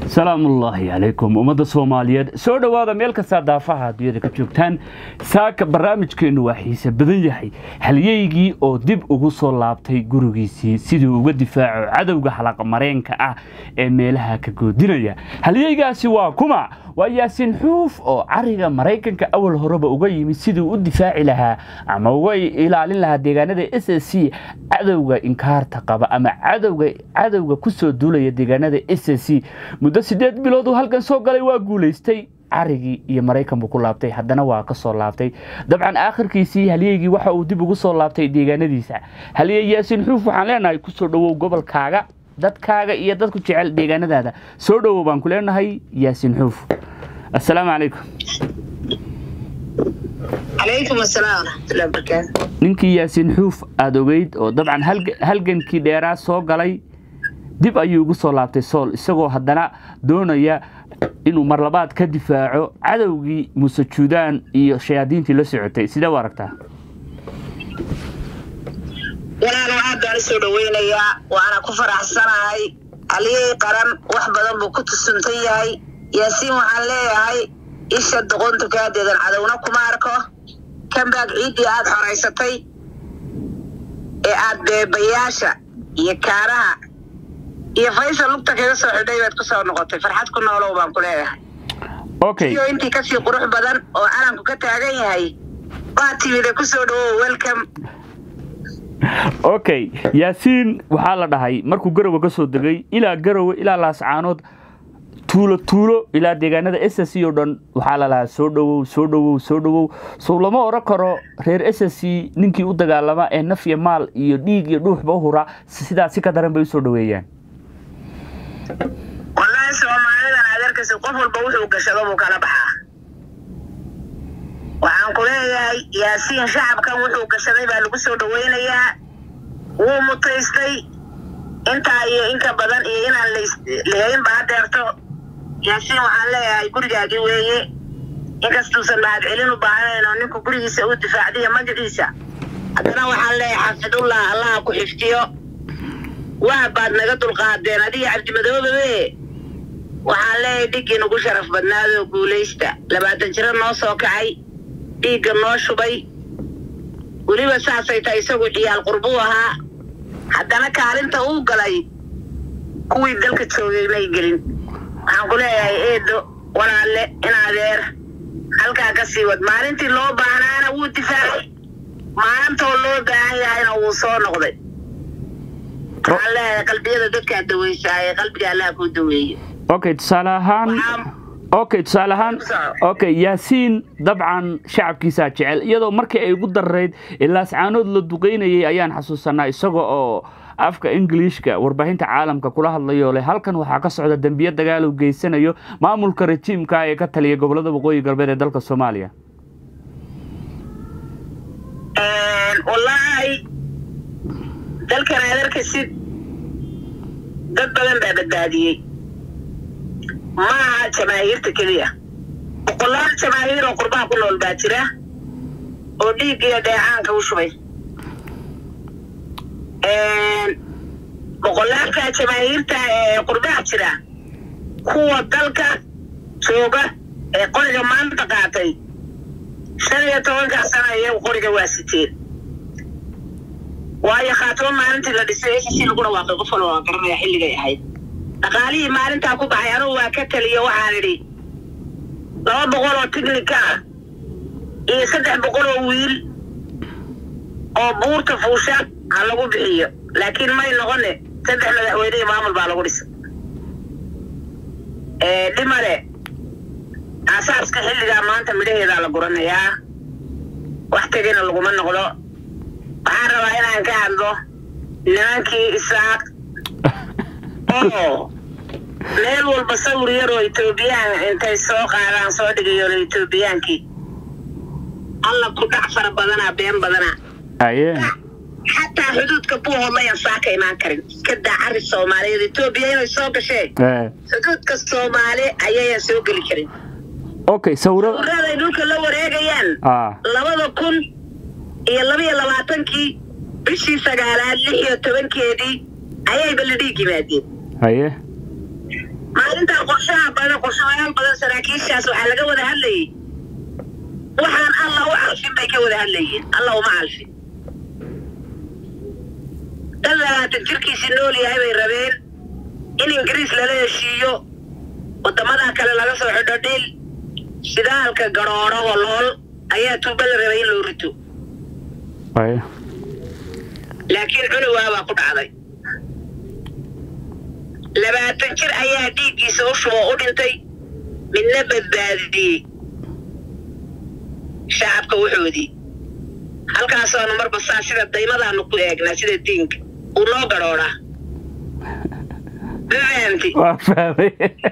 salaamullaahi calaykum ummadda soomaaliyeed soo dhowaada meel kastaa daafaha adduunyada ka joogtaan saaka barnaamijkeennu waa xiise badan yahay halyeygii oo dib ugu soo laabtay gurigiisii siduu uga difaaco cadowga xalaqa mareenka ah ee meelaha ka goodinaya halyeygaasi waa kuma waa yaasiin xuuf oo cariga maraykanka awal horeba uga yimid siduu u difaaci lahaa ama uga ilaalin lahaa deegaanada s s c cadowga inkaarta qaba ama cadowga kusoo duulaya deegaanada s s c muddo sideed bilood uu halkan soo galay waa guulaystay carigii iyo maraykan buu ku laabtay haddana waa ka soo laabtay dabcan aakhirkiisii halyeygii waxa uu dib ugu soo laabtay deegaanadiisa halyey yaasiin xuuf waxaan leenahay kusoo dhowow gobolkaaga dadkaaga iyo dadku jecel deegaanadaada soo dhowow baan ku leenahay yaasiin xuuf assalaamu calaykum calaykum asalaam waraxmatullahi wabarakaatu ninkii yaasiin xuuf aada ogeyd oo dabcan halgankii dheeraa soo galay dib ayuu ugu soo laabtay sool isagoo haddana doonaya inuu mar labaad ka difaaco cadowgii muuse juudaan iyo shayaadiintii la socotay sidee u aragtaa walaalo aad baan usoo dhaweynayaa waana ku faraxsanahay aliyey qaran wax badan buu ku tusuntan yahay yaasiin waxaan leeyahay isha doqontu kaadeedan cadowna kuma arko kambaag ciiddii aad xoraysatay ee aad beebayaasha iyo kaaraha iyo faysal lugta kaga soo xidhay baad ku soo noqotay farxad ku noolow baan ku leeyahay okay iyo intii kasii qurux badan oo calanku ka taagan yahay waa timide kusoo dhawow welcome okay yaasiin waxaa la dhahay markuu garowe ka soo degay ilaa garowe ilaa laascaanood tuulo tuulo ilaa deegaanada s s c oo dhan waxaa la lahaa soo dhowow soo dhowow soo dhowow sow lama oran karo reer s s c ninkii u dagaalama ee naf iyo maal iyo dhiig iyo dhuuxba u hura sidaas si ka daran bay usoo dhoweeyaan wallaahi soomaalidan adeerkasi qof walba wuxuu gashado buu kala baxaa waxaan ku leeyahay yaasiin shacabkan wuxuu gashaday baa lagu soo dhaweynayaa wuu mutaystay intaa iyo inka badan iyo inaan lahayn ba hadeerto yaasiin waxaan leeyahay gurigaagii weeye inkastuusan mahad celin u baahanayn oo ninku gurigiisa u difaacdiyo magaciisa haddana waxaan leeyahay xafidullah allaha ku xifdiyo waa baad naga dulqaadeen adiga cabdimadoobabe waxaan leeyahay dhiggii nagu sharaf badnaadoo guulaysta labaatan jiro noo soo kacay dhiigga noo shubay weliba saasay tahay isagu ciyaal qurbuu ahaa haddana kaalinta uu galay kuwii dalka joogay may gelin waxaan ku leeyahay eedo walaalle in adeer halkaa ka sii wad maalintii loo baahnaana wuu difaacay maalintoo loo baahan yahayna wuu soo noqday waxaan leeyahay qalbiyada dadkaa daweysaaye qalbiga allaha kuu daweeye okay tusaale ahaan okay tusaale ahaan okay yaasiin dabcan shacabkiisaa jecel iyadoo markii ay ugu darareyd ilaascaanood la duqeynayay ayaan xasuusanaa isaga oo afka ingiliishka warbaahinta caalamka kula hadlayoo leh halkan waxaa ka socda dembiyo dagaal uu geysanayo maamulka rajiimka ee ka taliya gobolada waqooyi galbeed ee dalka soomaaliya wallaahi dalkan adarkasid dad badan baa badbaadiyey ma aha jamaahiirta keliya boqolaal jamaahiir oo qurbaha ku nool baa jira oo dhiig iyo dheecaanka u shubay boqolaalka jamaahiirta ee qurbaha jira kuwa dalka jooga ee qoriga maanta qaatay shan iyo tobankaa sana iyagu qoriga waa siteen waayo khaatimo maalintii la dhisay s c lagu dhawaaqay qof walba waa garanaya xilligay ahayd dhaqaalihii maalintaa ku baxay anugu waa ka taliya waxaan idhi laba boqol oo tignika ah iyo saddex boqol oo wiil oo buurta fuusha ha lagu bixiyo laakiin may noqone saddex madaxweynihii maamul baa lagu dhisay dhimale aasaaska xilligaa maanta midhaheedaa la guranayaa wax tegina laguma noqdo waxaan rabaa inaan ka hadlo nimankii isaaq oo meel walba sawir yaroo etoobiyaan intay soo qaadaan soo dhigayo etoobiyaankii alla ku dhac fara badanaa been badanaa aye xataa xuduudka buuhoodlayan saaka imaan karin iska daa cari soomaaliyeed etoobiya inay soo gasheen xuduudka soomaali ayayan soo geli karin okay sawiro sawiraday dhulka la wareegayaan labada kun iyo labaiyo labaatankii bishii sagaalaad lix iyo tobankeedii ayay balidhiig yimaadeen haye maalintaa qof saraakiishaas waxaa laga wada hadlayay waxaan alla u calfin bay ka wada hadlayeen alla uma calfin dad labaatan jirkiisi nool yahay bay rabeen in ingiriis lala heshiiyo wadamadaa kale laga soo xidho dhil shidaalka garooro walool ayaa tuuba la rabay in loo rito Ay. laakiin cunowaa baa ku dhacday labaatan jir ayaa dhiiggiisa u shubo u dhintay midna badbaadiyey shacabka wuxoodii halkaasoonu marba saa sida daymadaanu ku eegnaa sida diinka uu noo garhoodhaa ma fahamti waa fahmay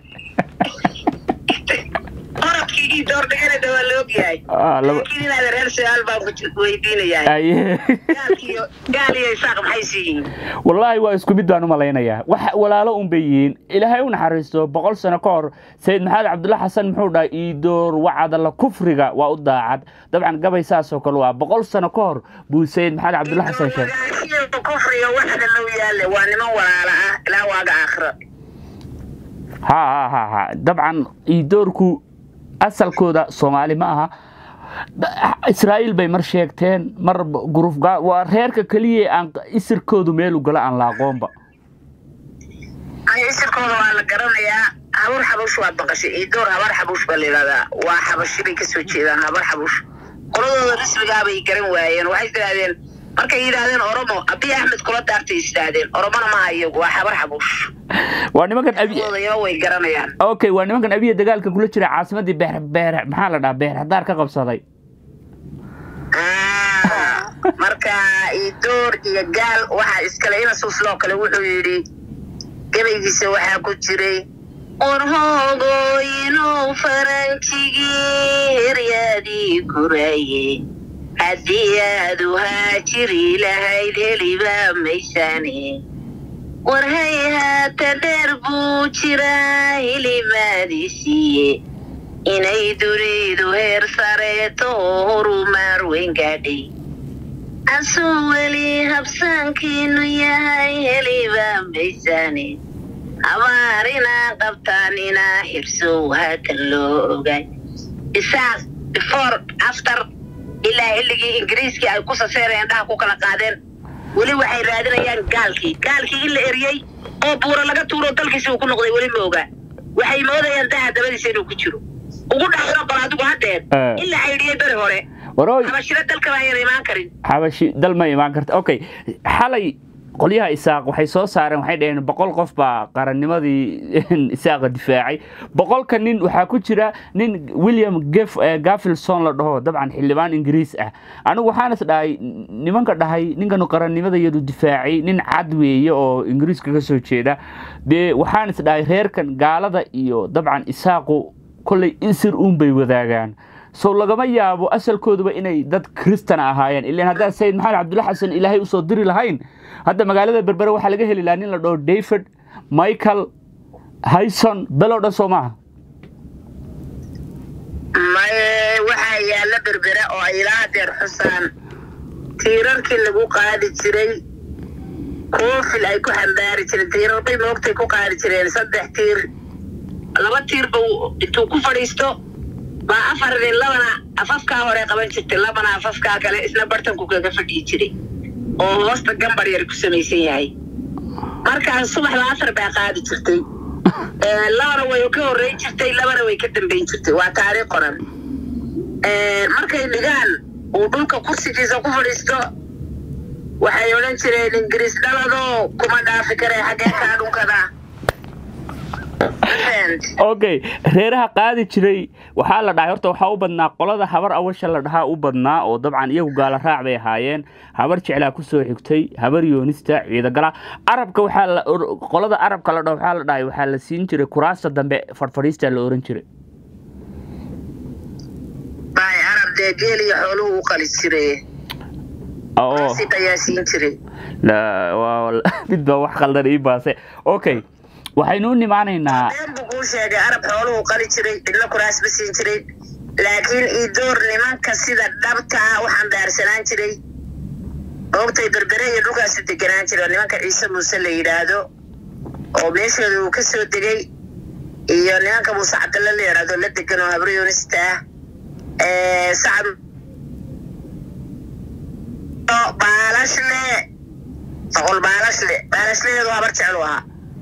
orodkii ii doordhiganada waa la ogyahay Ah, laba- laakiin inaad reer su-aal baan ku weydiinayaa Aye. gaalkiyo gaal iyo isaaq maxay siiyiin wallaahi waa isku mid baan u malaynayaa wax walaalo un bay yihiin ilaahay u naxariisto boqol sano ka hor sayid maxamed cabdulla xasan muxuu dhahay iidoor wacadala kufriga waa u daacad dabcan gabay saasoo kale waa boqol sano ka hor buu sayid maxamed cabdulla xasan sheegay magaashiyo kufriga waxda loo yaale waa niman walaala ah ilaa waaga aakhiro ha ha ha ha dabcan iidoorku asalkooda soomaali ma aha Da- israa'iil bay mar sheegteen mar guruf waa reerka keliya aan isirkoodu meelu gala aan la aqoonba ay isirkooda waa la garanayaa habar xabuush waad maqashay iidoor habar xabuush baa la yidhahdaa waa xabashi bay kasoo jeedaan habar xabuush qoladooda rismigaa bay garan waayeen waxay yidhahdeen markay yidhaahdeen oromo abiy axmed kula daartay is yidhaahdeen oromona maaha iyagu waa habar xabuush waa nimankan abi oodayaba way garanayaan okay waa nimankan abiya dagaalka kula jira caasimadii beer beer maxaa la dhahaa beer hadaar ka qabsaday Ah, marka iidoor iyo gaal waxaa iskale inasuus loo kale wuxuu yidhi gabaygiisa waxaa ku jiray warhoogoyinow faranjigii heryaadii guraye haddii aad u haajiri lahayd heliba maysane warhay haata dheer buu jiraa hilimaadii siiye inay dunidu heer sareeto oo horumar weyn gaadhay asuu weli habsaankiinu yahay heliba maysane habaarina qabtaanina xirsow haatan loo ogaay isaaq before after ilaa xilligii ingiriiskii ay ku saseereen indhaha ku kala qaadeen weli waxay raadinayaan gaalkii gaalkii in la eriyey oo buura laga tuuro dalkiisi uu ku noqday weli ma ogaa waxay moodayaan daha dabadiisa inuu ku jiro ugu dhaxlo bal adigu haddeer Eh. in la xidhiyey beri hore warooy habashiro dalka baa ayaan imaan karin xabashi dal ma imaan karta okay xalay qolyaha isaaq waxay soo saareen waxay dhaheen boqol qof baa qarannimadii isaaqa difaacay boqolka nin waxaa ku jira nin william Gef- eh, gafilson la dhaho dabcan xildhibaan ingiriis ah anigu waxaan is dhahay nimanka dhahay ninkanu qarannimada iyadu difaacay nin cad weeye oo ingiriiska ka soo jeeda dee waxaan is dhahay reerkan gaalada iyo dabcan isaaqu kolley isir uun bay wadaagaan sow lagama yaabo asalkooduba inay dad kristan ahaayeen ilaan haddaa sayid maxamed cabdulla xasan ilaahay usoo diri lahayn hadda magaalada berbere waxaa laga heli lahaa nin la dhaho david michael hayson beloo dhan soo maaha maye waxaa yaalla berbere oo ay ilaa hadeer xusaan tiirarkii lagu qaadi jiray koofil ay ku xambaari jireen tiirar bay moogtay ku qaadi jireen saddex tiir laba tiir ba intuu ku fadhiisto baa afar nin labana afafkaa hore qaban jirtay labana afafkaa kale isna bartanku kaga fadhiyi jiray oo hoosta gambar yar ku samaysan yahay markaas subaxda afar baa qaadi jirtay Ee, labana way ka horreyn jirtay labana way ka dambeyn jirtay waa taariikh qoran Ee, markay dhigaan uu dhulka kursigiisa ku fadhiisto waxay odhan jireen ingiriis dhalado kuma dhaafi kare xaggee kaa dhunkada okay reeraha qaadi jiray waxaa la dhahay horta waxaa u badnaa qolada habar awasha la dhahaa u badnaa oo dabcan iyagu gaala raac bay ahaayeen habar jeclaa kusoo xigtay habar yoonista ciidagala arabka waxaa la or- qolada arabka la dhaho waxaa la dhahay waxaa la siin jiray kuraasta dambe fadhfadhiista la oran jiray bay arab dee geel iyo xooluhu u qali jiray oo si ayaa siin jiray la- waa- mid baa wax khaldan ii baase okay waxaynu u nimaanaynaa been buu kuu sheegay arab xooluhu qali jiray cidna kuraas ma siin jiray laakiin iidoor nimanka sida dhabta ah u xambaarsanaan jiray oogtay berbere iyo dhulkaasu deganaan jira nimanka ciise muuse la yidhaahdo oo meeshooda uu ka soo degay iyo nimanka muuse cabdalla la yidhaahdo la degan oo habre yoonista ah sacad baalashle boqol baalashle baalashleedu habar jeclu ahaa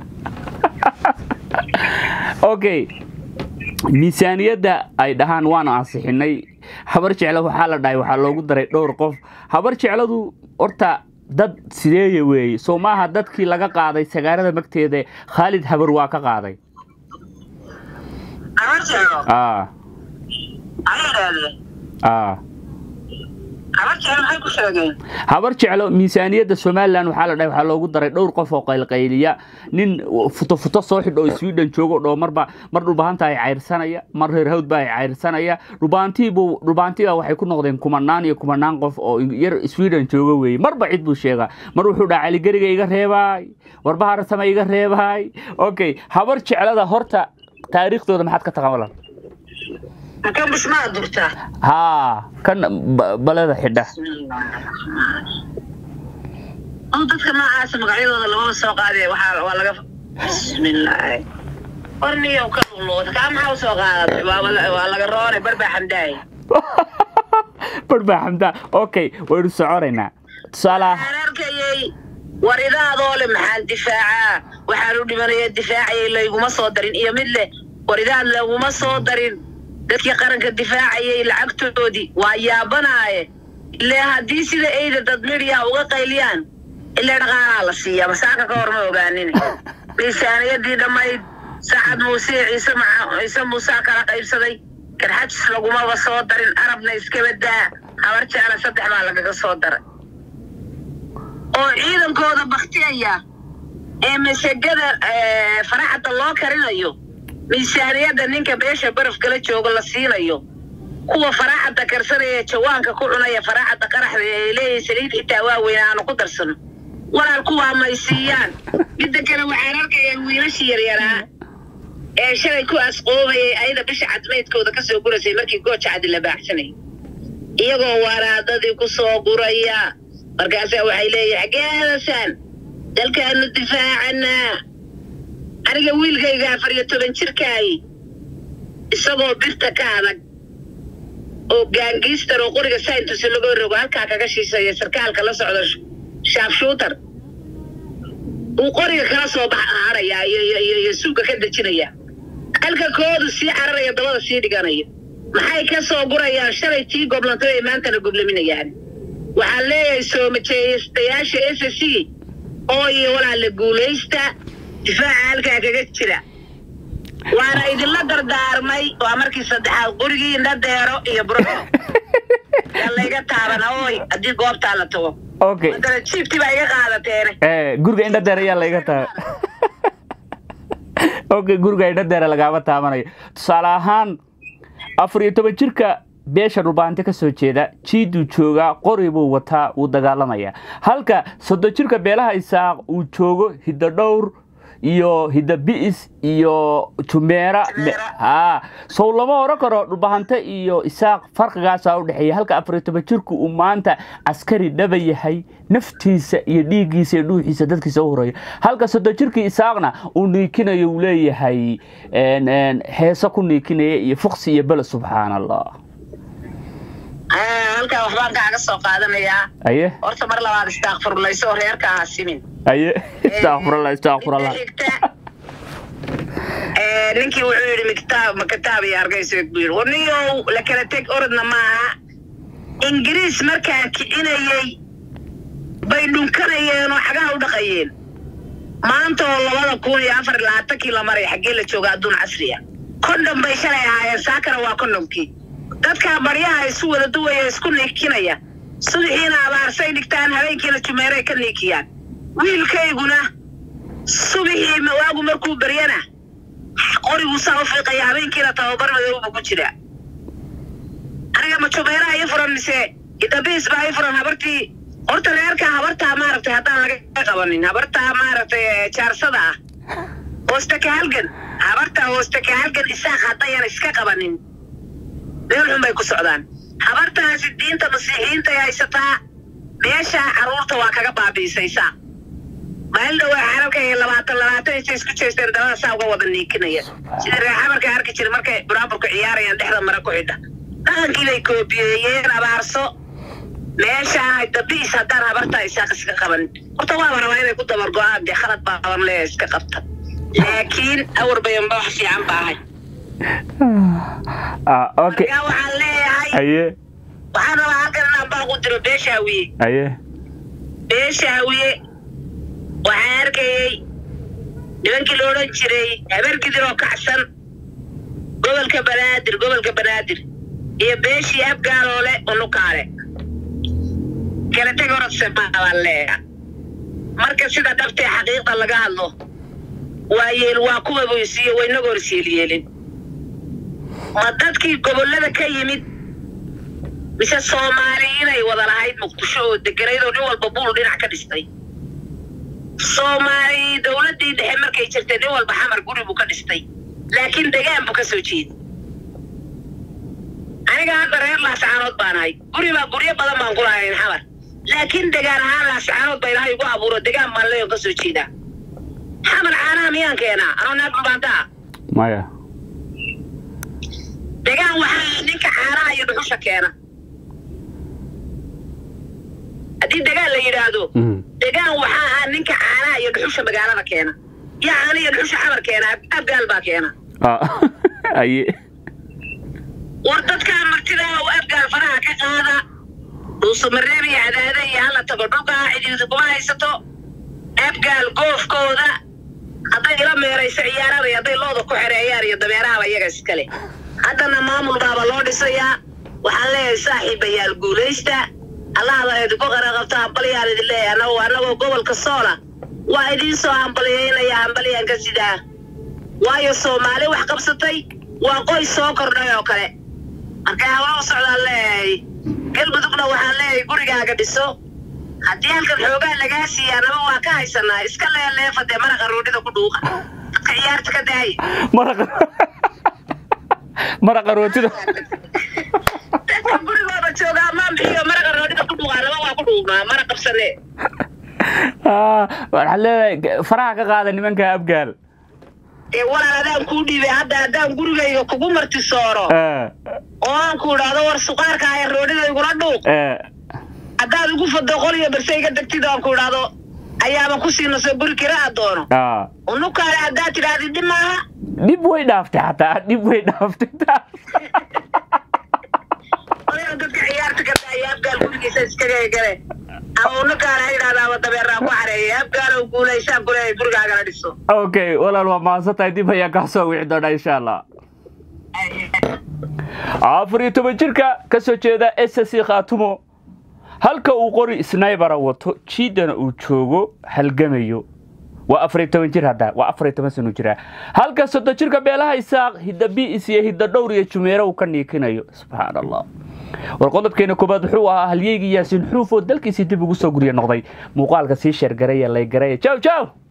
okay miisaaniyadda ay dhahaan waanu ansixinay habar jeclo waxaa la dhahay waxaa loogu daray dhowr qof habar jecladu horta dad sideeya weeye soo maaha dadkii laga qaaday sagaarada magteeda khaalid habar waa ka qaaday habar jeclo aa ayay idhaahdeen aa habar jeclo maxay ku sheegeen habar jeclo miisaaniyadda somalilan waxaa la dhahay waxaa loogu daray dhowr qof oo qaylqayliya nin futo futo soo xidh oo sweden joogo dhoo marba mar dhulbahanta ay cayrsanaya mar reer hawdba ay cayrsanaya dhulbaantiibuu dhulbaantiba waxay ku noqdeen kumanaan iyo kumanaan qof oo yar sweden jooga weeye marba cid buu sheegaa mar wuxuu dhaha caligeriga iga reebaay warbaharsama iga reebaay okay habar jeclada horta taariikhdooda maxaad ka taqabalan kan bushmaa durtaa haa kan ba- balada xidha adu dadka noocaasa magacyadooda lamaba soo qaadee waxaa waa laga bismillaahi warniyow ka luqluqda kaa maxaa u soo qaadatay waa waa laga roonay barbaa xamdaay barbaa xamdaa okay waynu soconaynaa tusaale ah waxaan arkayay war idaadoo le maxaan difaacaa waxaan u dhimanaya difaacayay layguma soo darin iyo mid leh war idaad laguma soo darin dadkii qaranka difaacayay lacagtoodii waa yaabanaaye ile haddii sida eyda dad midhiya uga qayliyaan ilaa dhaqaalaa la siiyaa masaaka ka hor ma ogaanin miisaaniyadii dhammayd sacad muuse iyo ciise maca ciise muusaa kala qaybsaday garxajis lagumaba soo darin arabna iskaba daa habar jecla saddex baa lagaga soo daray oo ciidankooda baktiyaya ee masagada faraxada loo karinayo miisaaniyadda ninka beesha barafkala joogo la siinayo kuwa faraxada karsanaya jawaanka ku cunaya faraxada qaraxda ee leeyahay saliid xitaa waaweyn aanu ku darsano walaal kuwaa may siiyaan midda kale waxaan arkayaa wiilashii yaryaraa ee shalay ku asqoobayay ayada bisha cadmeydkooda kasoo guraysay markii gooja cadi la baaxsanay iyagoo waraadadii ku soo guraya markaasaa waxay leeyihin xageedasaan dalkaanu difaacanaa aniga wiilkayga afar iyo toban jirkaayi isagoo birta ka adag oo gaangiistar oo qoriga sayntusi laga rogo halkaa kaga shiisaya sarkaalka la socda shaafshuutar uu qoriga kala soo bax haraya iyo iyo iyo iyo suuga ka dejinaya halka koodu sii cararaya dabada sii dhiganaya maxay ka soo gurayaan shalay tii goblantay ay maantana goblaminayaan waxaan leeyahay soo majeestayaasha s c oo iyo walaala guulaysta difaaca halkaa kaga jira waana idinla dardaarmay waa markii saddexaad qurigii indha deero iyo buro yaa layga taabana ooy haddii goobtaa la tago okay haddana jiibtii baa iga qaadateene ee guriga indha deer ayaa layga taa okay guriga indha deere lagaama taabanayo tusaale ahaan afar iyo toban jirka beesha dhulbaante ka soo jeeda jiiduu joogaa qori buu wataa wuu dagaalamayaa halka soddon jirka beelaha isaaq uu joogo hiddo dhowr iyo hidda bi'is iyo jumeera Jumeera. haa sow lama oran karo dhulbahante iyo isaaq farqigaasaa u dhexeeya halka afar iyo toban jirku uu maanta askari dhaba yahay naftiisa iyo dhiiggiisa iyo dhuuxiisa dadkiisa u horeeya halka soddon jirkii isaaqna uu niikinayo uu leeyahay een, een, heeso ku niikinaya iyo fuqsi iyo bele subxaan allah halkaa waxbaan kaaga soo qaadanayaa aye horta mar labaad istaakfurlayso oo reerka ha simin aye istakfurallah istakfurallah Inta xigta, ee, ninkii wuxuu yidhi mikitaab ma kitaab iyo hargeysa buu yidhi warniyow la kala teg orodna maaha ingiriis markaan kicinayey bay dhunkanayeen oo xagaha u dhaqayeen maanta oo labada kun iyo afar iyo labaatankii la maray xaggee la jooga adduun casriya kondhom bay shalay ahaayeen saakana waa kondhomkii dadkaa baryaha isu wada duwaya isku niikinaya subixiina abaarsay dhigtaan habeenkiina jumeeray ka niikiyaan wiilkayguna subixii waagu markuu baryana qoriguu saa u fiiqaya habeenkiina tababar madow buu ku jiraa aniga ma jumeeraha ii furan mise idabiis baa ii furan habartii horta reerkaa habartaa maaragtay haddaan laga qabanin habartaa maaragtay ee, jaarsada ah hoosta ka halgan habartaa hoosta ka halgan isaaq haddayan iska qabanin meel xun bay ku socdaan habartaasi diinta masiixiyiintay haysataa meeshaa carruurta waa kaga baabi'isaysaa maalin dhawaa xaralka iyo labaatan labaatan intay isku jeesteen dabada saa uga wada niikinaya sida reexamarka arki jira markay buraaburku ciyaarayaan dhexda mara ku xidha dhaqankii bay koobiyeeyeen abaarso meeshaan dabiis haddaan habartaa isaaq iska qabanin horta waaba rabaa inay ku dabar go-aan dee khalad baaban lee iska qabta laakiin awar bayanba wax fiican baa ahay Ah, okay markaa waxaan leeyahay haye waxaan rabaa halkan inaan baaq u diro beesha hawiye haye beesha hawiye waxaan arkayey nimankii la odhan jiray habargidir oo kacsan gobolka banaadir gobolka banaadir iyo beeshii abgaaloole unukaale kala teg horadse baan leeya marka sida dhabtee xaqiiqda laga hadlo waa yeel waa kuwa boysiiyo waynaga horseelyeelin ma dadkii gobollada ka yimid mise soomaali inay wada lahayd muqdisho oo deganayd oo nin walba buul dhinac ka dhistay soomaali dowladdii dhexe markay jirtay nin walba xamar guri buu ka dhistay laakiin degaan buu ka soo jeeda aniga hadda reer laascaanood baan ahay guri baa guryo badan baan ku lahayn xamar laakiin degaan ahaan laascaanood ba ilahay igu abuuro degaan baan leeyon ka soo jeedaa xamar caanaha miyaan keenaa anoo naag dhubaantaa maya degaan waxaa ninka caanaha iyo dhuxusha keena haddii degaan la yidhaahdo Mhm. degaan waxaa ah ninka caanaha iyo dhuxusha magaalada keena yaa caana iyo dhuxusha xamar keena abgaal baa keena Ah, haye war dadkaa martida oo abgaal faraha ka qaada dhuusamareeb iyo cadaada iyo hala tago dhulkaa cidiisa kuma haysato abgaal goofkooda hadday ila meerayso ciyaarada iyo hadday looda ku xereeyaan iyo dameerahaba iyaga iskale haddana maamul baaba loo dhisayaa waxaan leeyahay saaxiibayaal guulaysta allahda idinku qaraqabta hambalyaan idin leeyahay anagoo annagoo gobolka soola waa idiin soo hambalyaynaya hambalyaan ka sidaa waayo soomaali wax qabsatay waa qoys soo kordhay oo kale marka hawla u socdaan leeyahay galmudugna waxaan leeyahay gurigaaga dhiso haddii halkan xoogaa lagaa siiyaa naba waa ka haysanaa iska leeleefa dee maraqa roodhida ku dhuuqa dadka ciyaarta ka daaya maraqa maraqa rootida dadka gurigooda joogaa maamxiyo maraqa roodhida ku dhuuqaa naba waa ku dhuuqnaa mara qabsane Ah, waxaan leedahay faraha ka qaada nimanka abgaal ee walaal adaan kuu dhiibay hadda haddaan gurigayga kugu martisooro Eh, oo aan ku idhaahdo war suqaarka aya roodhida igula dhuuq eh, haddaad igu fado qoliyo barsayga degtid aan ku idhaahdo ayaaba ku siinasoo guri kiraa doono ah. unukaale haddaad tidhaahdi dhib maaha dhib way dhaaftay xataa dhib way dhaaftay odaga dadka ciyaarta ka daaya abgaal gurigiisa iskaga gale ama unukaale ha yidhahdaa ama dabeeraa ku xareeya abgaalow guulaysaan kuleeyahay gurigaagala dhiso okay walaal waa mahadsan tahay dib ayaan kaa soo wici doonaa insha allah afar iyo toban jirka ka soo jeeda ssc khaatumo halka uu qori snaybara wato jiidana uu joogo halgamayo waa afar iyo toban jir hadda waa afar iyo toban sano jira halka soddon jirka beelaha isaaq hidda bi'is iyo hidda dhowr iyo jumeero uu ka niikinayo subxaan allah war qodobkeena koobaad wuxuu ahaa halyeygii yaasiin xuuf oo dalkiisii dib ugu soo gurya noqday muuqaalka sii sheergaraya laygaraya jaw jaw